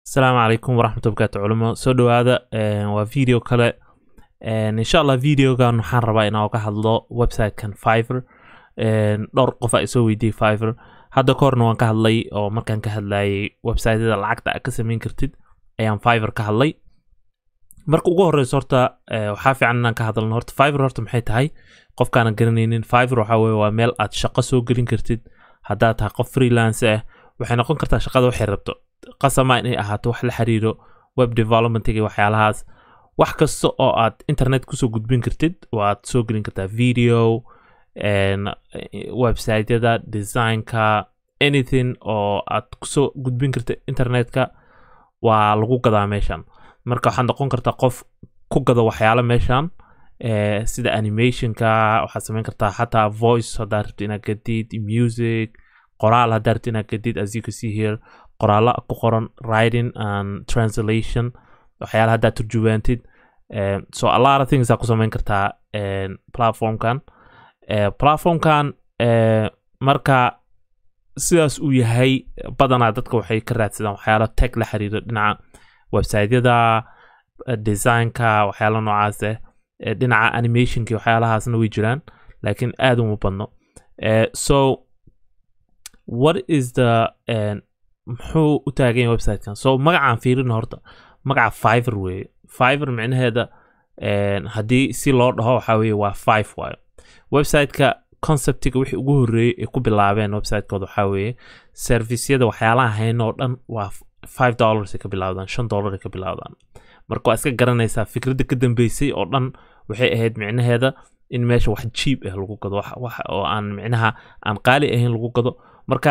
asalaamu calaykum waraxmat barakaatu culimo soo dhowaada waa video kale insha allah videogan waxaan rabaa inaan ka hadlo websitekan fiver dhowr qof a isoo weydiiyey fiver hadda ka horna waan ka hadlay oo markaan ka hadlayay websiteyada lacagta a ka sameyn kartid ayaan fiver ka hadlay marka ugu horeyso horta waxaa fiican inaan ka hadalno horta fiver horta maxay tahay qofkaana garanaynin fiver waxaa weye waa meel aad shaqo soo gelin kartid haddaad tahay qof freelance ah waxay noqon kartaa shaqada waxay rabto qasama inay ahaato wax la xiriiro web development iyo waxyaalahaas wax kasta oo aad internet kusoo gudbin kartid waad soo gelin kartaa video websiteyada designka anything oo aad kusoo gudbin karta internetka waa lagu gadaa meeshan marka waxaad noqon kartaa qof ku gada waxyaalo meeshan sida animationka waxaad sameyn kartaa xataa voice haddaad rabto inaad gadid music qoraal haddaad rabto inaad gadid as you can see here qoraalo ku qoran writing and translation waxyaala haddaad turjubaantid so a lot of things aa ku sameyn kartaa platformkan platformkan marka sidaas uu yahay badanaa dadka waxay ka raadsadaan waxyaalo tech la xiriira dhinaca websiteyada designka waxyaala noocaas ah dhinaca animationka waxyaalahaasna way jiraan laakiin aad uma badno so what is the muxuu u taagan yahay websitekan so magacaan fiirina horta magaca fiver weeye fiver micnaheeda haddii si loo dhaho waxaa weye waa five waayo websiteka conceptiga wixii ugu horreeyey ay ku bilaabeen websitekooda waxaa weeye servisyada waxyaalaha hayn oo dhan waa five dollars ay ka bilaawdaan shan dollar ay ka bilaawdaan marka waa iska garanaysaa fikradda ka dambeysay oo dhan waxay ahayd micnaheeda in meesha wax jiib ah lagu gado wax oo aan micnaha aan qaali ahayn lagu gado marka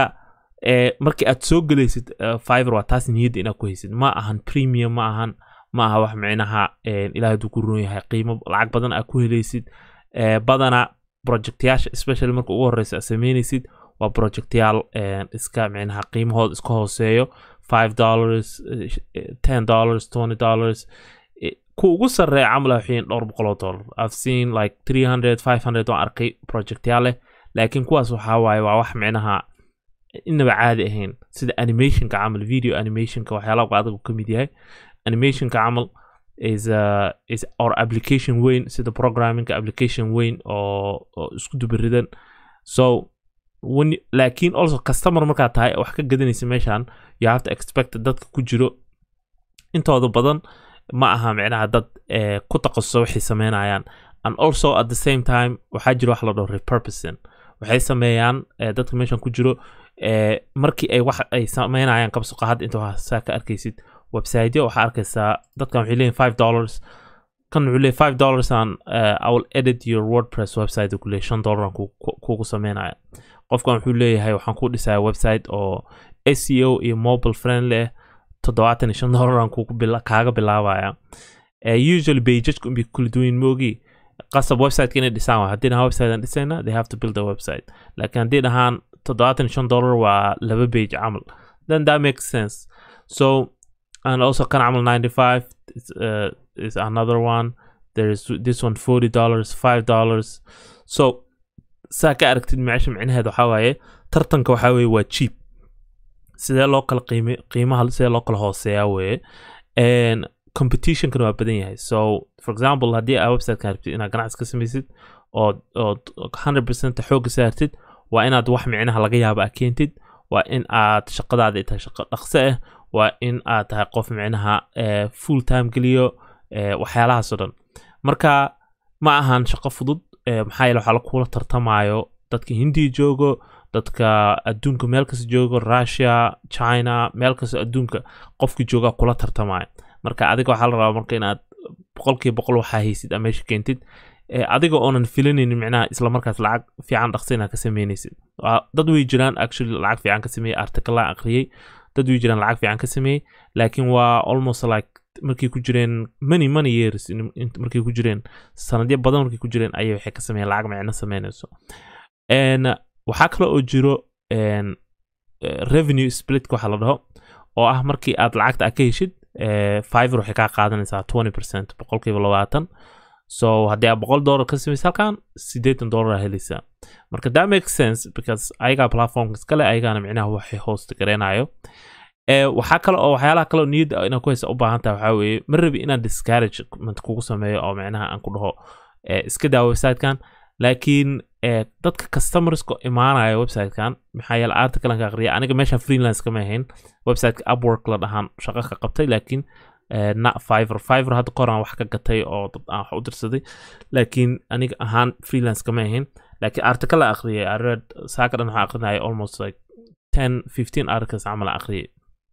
markii aad soo gelaysid fiver waa taas niyadda inaad ku haysid ma ahan premium ma ahan ma aha wax micnaha ilaah hadduu ku roon yahay qiimo lacag badan aad ku helaysid badana projectyaasha especially marka ugu horeysa aad sameynaysid waa projectyaal iska micnaha qiimahooda iska hooseeyo five dollars ten dollars twenty dollars ku ugu sarreeya camal waxayn dhowr boqol oo dollar i've seen like three hundred five hundred waan arkay projectyaal leh laakiin kuwaas waxaa waaye waa wax micnaha inaba caadi ahayn sida animationka camal video animationka waxyaalaha adigu ka mid yahay animationka camal is uh, is or application weyn sida programmingka application weyn oo oo isku dubaridan so when laakiin also customer markaa tahay wax ka gadanaysa meeshan you have to expect dadka ku jiro intooda badan ma aha micnaha dad ku taqasuso waxay sameynayaan and also at the same time waxaa jira wax la dhaho repurposing waxay sameeyaan dadka meeshan ku jiro markii ay wax ay sameynayaan kabsuqa hadda inta saa ka arkaysid websiteyo waxaa arkaysaa dadkan waxay leeyihin five dollars kan wuxuu leeyahy five dollars an i will edit your wordpress website ku leeyahy shan dollar kugu sameynaya qofkan wuxuu leeyahay waxaan ku dhisaya website oo seo iyo mobile friendly ah toddobaatan iyo shan dollaran kaaga bilaabaya usually pageska unbay kula duwayin moogi qasab websiteka inay dhisaan waa haddii dhahaan website aan dhisayna they have to build a website laakiin haddii dhahaan toddobaatan iyo shan dollar waa laba page camal then that makes sense so and also kan camal ninety five is, uh, is another one there is this one forty dollars five dollars so saa ka aragtid meesha micnaheeda waxaa waaye tartanka waxaa weeye waa cheap sidee loo kala qiime qiimaha sidee loo kala hooseeyaa weeye competitionkana waa badan yahay so for example haddii aa websitekan rabtid inaad ganacsi ka samaysid ood ood hundred percent xoogga saartid waa inaad wax micnaha laga yaabo aa keentid waa in aad shaqadaada tahay shaqo dhaqso ah waa in aad tahay qof micnaha full time geliyo waxyaalahaasoo dhan marka ma ahan shaqo fudud maxaa yeele waxaa kula tartamayo dadka hindiya joogo dadka adduunka meel kasta joogo russia china meel kasta adduunka qofkii jooga kula tartamaya marka adiga waxaa la rabaa marka inaad boqolkiiba boqol waxaa haysid aa meesha keentid adiga oonan filanaynin micnaha isla markaas lacag fiican dhaqsa inaad ka sameynaysid dad way jiraan actually lacag fiican ka sameeyey article akhriyey dad way jiraan lacag fiican ka sameeyey laakiin waa almost like markay ku jireen many many years markay ku jireen sanadyo badan markay ku jireen ayay waxay ka sameeyeen lacag micno sameynayso waxaa kale oo jiro revenue split waxa la dhaho oo ah markii aad lacagta aad ka heshid fiver waxay kaa qaadanaysaa twenty percent boqolkiiba labaatan so haddii aad boqol dollar ka samaysa halkan siddeetan dollar helaysaa marka that makes sense because ayagaa platformka iskale ayagaana micnaha waxay host gareynayo ee waxaa kale oo waxyaalaha kale oo niyadda inaad ku haysa u baahan tahay waxaa weeye ma rabi inaan discouragement kugu sameeyo oo micnaha aan ku dhaho ee, iska daa websitekan laakiin ee, dadka customerska imaanaya websitekan maxaa yeele articlean ka aqriya aniga meeshan freelance kama ahayn websiteka upwork la dhahaan shaqo ka qabtay laakiin ee, na fiver fiver hadda koraan wax ka gatay oo dad aan wax u dirsaday laakiin aniga ahaan freelance kama ahayn laakiin article la aqriyay I read saaka dhan waxaa aqrinaya almost like 10 15 articles camal aan aqriyay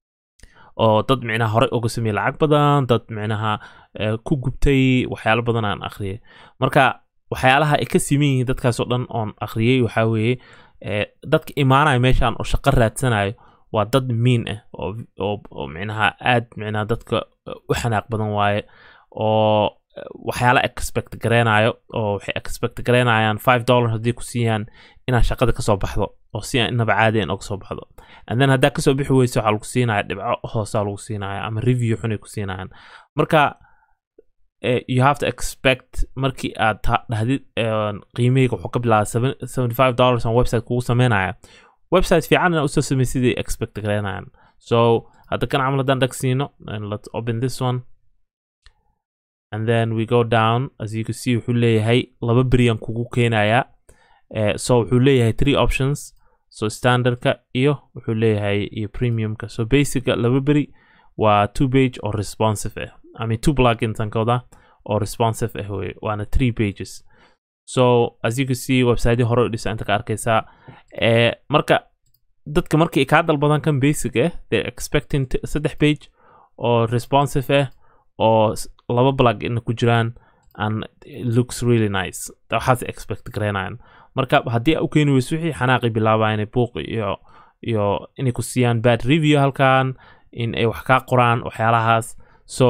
oo dad micnaha horey uga sameeyey lacag badan dad micnaha eh, ku gubtay waxyaalo badan aan akhriyay marka waxyaalaha ay ka siman yihiin dadkaasoo dhan oon akhriyey waxaa weeye eh, dadka imaanaya meeshaan oo shaqo raadsanayo waa dad miin ah oo oo, oo micnaha aad micnaha dadka eh, u xanaaq badan waaye oo eh, waxyaala expect gareynayo oo waxay expect gareynayaan five dollar haddii ku siiyaan inaad shaqada kasoo baxdo oo si aan inaba caadiyan oga soo baxdo and then haddaa kasoo bixi weyso waxaa lagu siinaya dhibco hoosaa lagu siinaya ama review xunay ku siinayaan marka eh, you have to expect markii aad ta- dhahdid eh, qiimahayga wuxuu ka bilaaba seventy five dollars on website kugu sameynaya website fiican inaa usoo samey sidai expect gareynayan so hadda kan camal haddaan dhag siino and let's open this one and then we go down as you can see wuxuu leeyahay laba beriyan kugu keenaya Eh, so wuxuu leeyahay three options so standardka iyo wuxuu leeyahay iyo premiumka so basica laba beri waa two page oo responsive ah i mean two plugins aan ka wadaa oo responsive ah wey waana three pages so as you can see website hore u dhisa inta ka arkaysaa eh, marka dadka markay kaa dalbadan kan basic ah they're expecting t- saddex page oo responsive ah oo s- laba plugin ku jiraan and it looks really nice waxaas expect gareynayan marka haddii aa u keeni weyso wixii xanaaqi bilaabaa inay buuq iyo iyo inay ku siiyaan bad review halkan in ay wax kaa qoraan waxyaalahaas so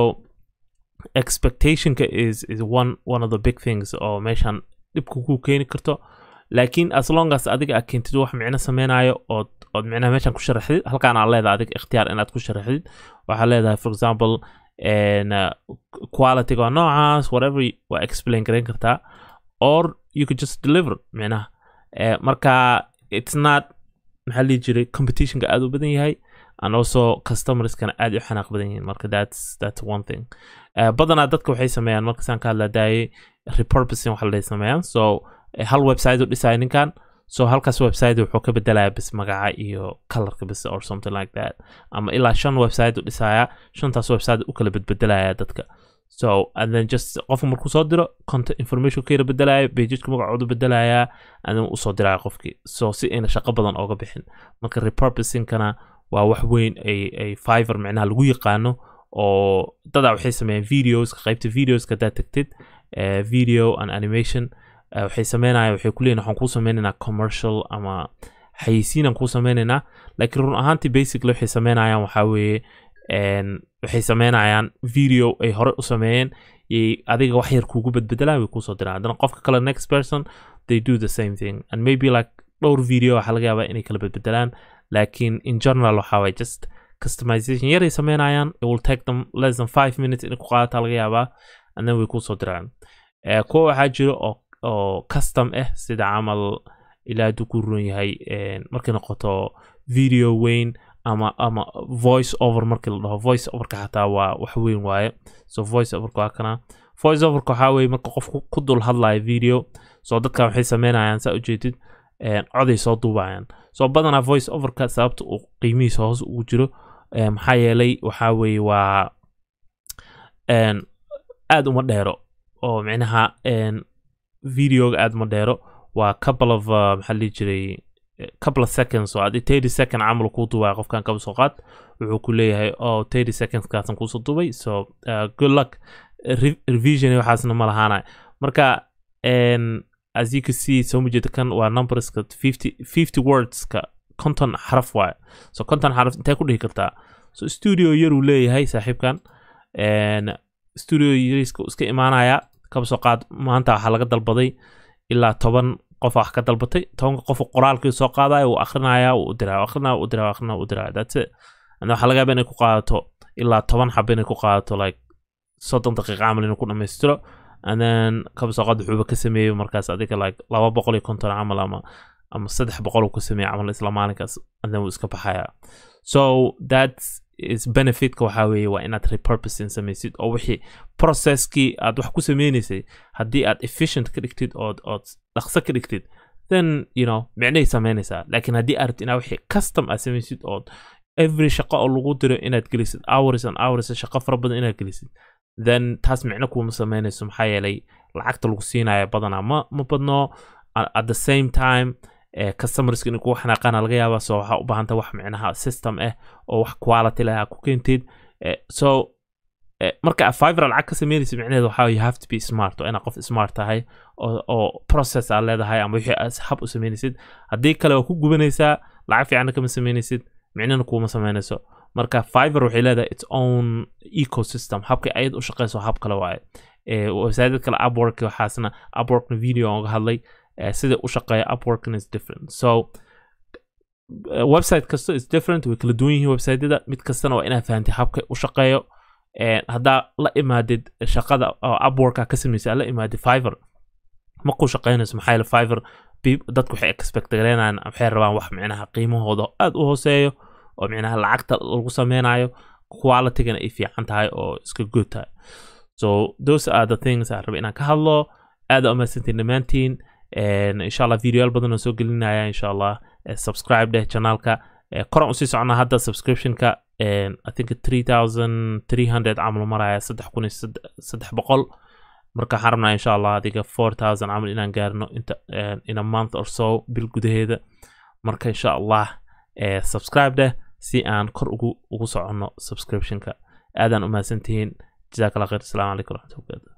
expectationka is is one one of the big things oo meeshan dhibka ku keeni karto laakiin as long as adiga aad keentid wax micno sameynayo ood ood micnaha meeshan ku sharaxdid halkaan aa leedahay adiga ikhtiyaar inaad ku sharaxdid waxaa leedahay for example and, uh, quality waa noocaas whatever waa explain garayn kartaa or you could just deliver micnaha Eh, marka it's not maxaa lihi jiray competitionka aad u badan yahay and also customerskana aad u xanaaq badan yihiin marka that's that's one thing Eh, badanaa dadka waxay sameeyaan marka saan ka hadla daayay repurposing waxa la sameeyaan so eh, hal website u dhisaya ninkan so halkaas website wuxuu ka bedelaya bis magaca iyo colorka bis or something like that ama ilaa shan website u dhisaya shantaas website u kala bedbedelaya dadka so and then just qofka markuu soo diro content information ka yara bedelaya pageka magacoodu bedelaya and then usoo diraya qofkii so si ayna shaqo badan ooga bixin marka repurposingkana waa wax weyn ay ay fiver micnaha lagu yaqaano oo dadaa waxay sameeyaan videoska qaybta videoska haddaad tagtid eh, video and animation eh, waxay sameynaya waxay kuleeyihin waxaan kuu sameynaynaa commercial ama xayeysiinaan kuu sameynaynaa laakiin run ahaantii basically waxay sameynayaan waxaa weeye en, waxay sameynayaan video ay hore u sameeyeen yay adiga wax yar kuugu bedbedelaan way kuusoo diraan haddana qofka kale next person they do the same thing and maybe like dhowr video waxaa laga yaabaa inay kala bedbedelaan laakiin in general waxaa waye just customization yaray sameynayaan it will take them less than five minutes inay ku qaadataa laga yaabaa and then way kuusoo diraan Eh, kuwa waxaa jiro oo oo custom ah sida camal ilaa hadduu ku run yahay en, markay noqoto video weyn ama ama voice over markii la dhaho voice overka xataa waa wax weyn waaye so voice overka waa kana voice overka waxaa weeye marka qofku ku dul hadlayo video so dadkan waxay sameynayaan saa ujeedid en, coday soo duubayaan so badanaa voice overka sababta uu qiimihiisa hoos ugu jiro eh, maxaa yeelay waxaa weeye waa en, aad uma dheero oo micnaha en, videoga aad uma dheero waa couple of uh, maxaa la dhihi jiray eh, couple of seconds oo haddii thirty second camal kuu duubaya qofkan kaba soo qaad wuxuu ku leeyahay oh thirty seconds kaasan kuusoo duubay so uh, good luck Re- revision iyo waxaasna ma lahaanay marka en, as you can see soo mujeeda kan waa numberska 50 50 wordska konton xaraf waaye so konton xaraf intee ku dhihi kartaa so studio yaruu leeyahay saaxiibkan en, studio yariiska iska imaanaya kaba soo qaad maanta waxaa laga dalbaday ilaa toban qof wax ka dalbatay tobanka qof qoraalkii soo qaadaya uu akrinaya uu diraya akrinaya uu diraya akrinaya uu diraya that's it and waxaa laga yaabaa inay ku qaadato ilaa toban xaba inay ku qaadato like soddon daqiiqa camal inuu ku dhammaystiro and then kaba soo qaad wuxuuba ka sameeyey markaas adiga like laba boqol iyo konton camal ama ama saddex boqol uu ku sameeya camal isla maalinkaas and then wuu iska baxaya so that's is benefitka waxaa weeye waa inaad repurposing samaysid oo wixii processkii aad wax ku sameynaysay haddii aad efficient ka dhigtid ood ood dhaqso ka dhigtid then you know micnay sameynaysaa laakiin haddii aad rabtid inaad wixii custom aad samaysid ood every shaqo oo lagu diro inaad gelisid hours and hours shaqo fara badan inaad gelisid then taas micno kuuma sameynayso maxaa yeelay lacagta lagu siinaya badanaa ma ma badno at the same time customerska inay kugu xanaaqaana laga yaabaa so waxaa u baahanta wax micnaha system ah oo wax quality leh aa ku keentid so marka aad fiver lacag ka sameynaysa micnaheedu waxaa you have to be smart oo inaad qof smart tahay oo oo process aad leedahay ama wixii aad hab u sameynaysid haddii kale waa ku gubanaysaa lacag fiicanna kama sameynaysid micnana kuuma sameynayso marka fiver waxay leedahay its own ecosystem habkay ayad u shaqeyso hab kale waaye website kale upwork waxaasna upworkna video aan uga hadlay sida u shaqeeya upworkna is different so website kasta is different way kala duwan yihiin websiteyada mid kastana waa inaad fahantay habka u shaqeeyo haddaa la imaadid shaqada oo upworka ka sameysay la imaadid fiver ma ku shaqeynayso maxaa yeele fiver dadku waxay expect gareynayaan waxay rabaan wax micnaha qiimahooda aad u hooseeyo oo micnaha lacagta lagu sameynayo qualitygana ay fiican tahay oo iska good tahay so those are the things aan raba inaan ka hadlo aad u mahadsantiin dhammaantiin insha allah videoyaal badan oo soo gelinaya insha allah subscribe dheh channelka koran usii socnaa hadda subscriptionka i think three thousand three hundred camal maraya saddex kun iyo saddex boqol marka waxaan rabnaa insha allah adiga four thousand camal inaan gaarno inta in a month or so bil gudaheeda marka insha allah subscribe dheh si aan kor ugu ugu soconno subscriptionka aadaan u mahadsantihiin jazaak allah khayr asalaamu calaykum waraxmatullahi